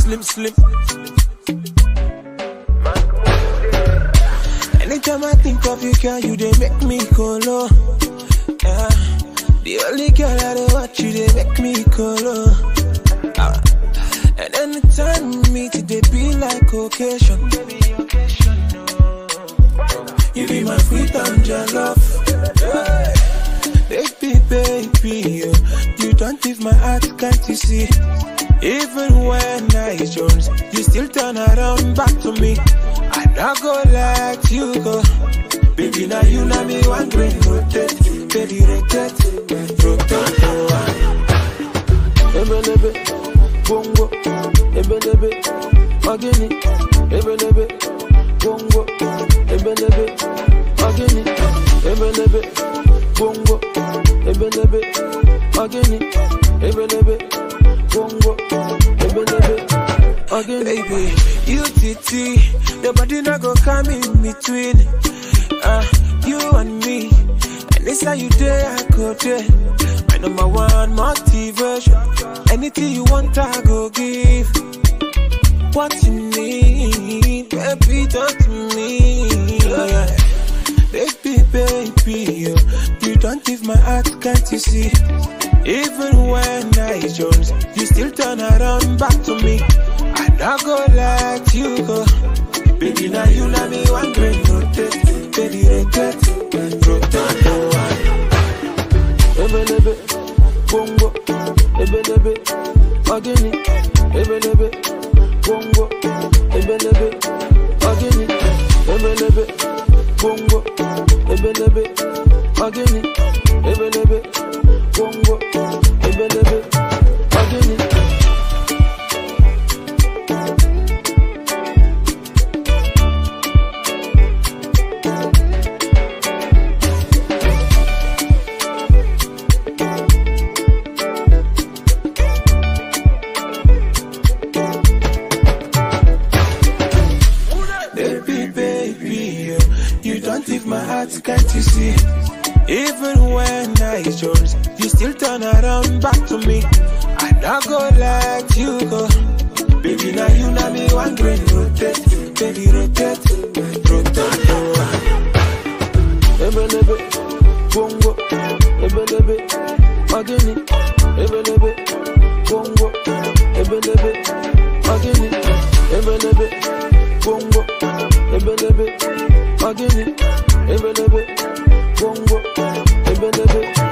slim, slim. Anytime I think of you, girl, you they make me go low. Yeah. The only girl I dey watch you, they make me go low. Ah. And anytime we meet, they be like occasion. You be my sweet angel love. Yeah. Baby, baby, oh, you don't leave my heart, can't you see? Even when I jones, you still turn around back to me. I not go let you go. Baby, now you know me one green rotate, baby rotate, rotate. ebelebe bongo ebelebe magini ebelebe bongo ebelebe magini ebelebe bongo ebelebe magini ebelebe bongo ebelebe magini Baby, you titi, your body not go come in between. Uh, you and me, and it's how you day I go there. My number one motivation. Anything you want, I go give. What you need, baby, talk to me. Oh, yeah. Baby, baby, oh, you don't leave my heart, can't you see? Even when I jones, you still turn around back to me. I not go let you go. Baby, now you know me one green rotate, baby rotate, rotate. ebelebe bongo ebelebe magini ebelebe bongo ebelebe magini ebelebe bongo ebelebe magini ebelebe bongo ebelebe magini Baby, baby, oh, you don't leave my heart, can't you see? Even when I jones, you still turn around back to me. I not go let you go. Baby, now you know me one green rotate, baby rotate, rotate. ebelebe bongo ebelebe magini ebelebe bongo ebelebe magini ebelebe bongo ebelebe magini ebelebe bongo ebelebe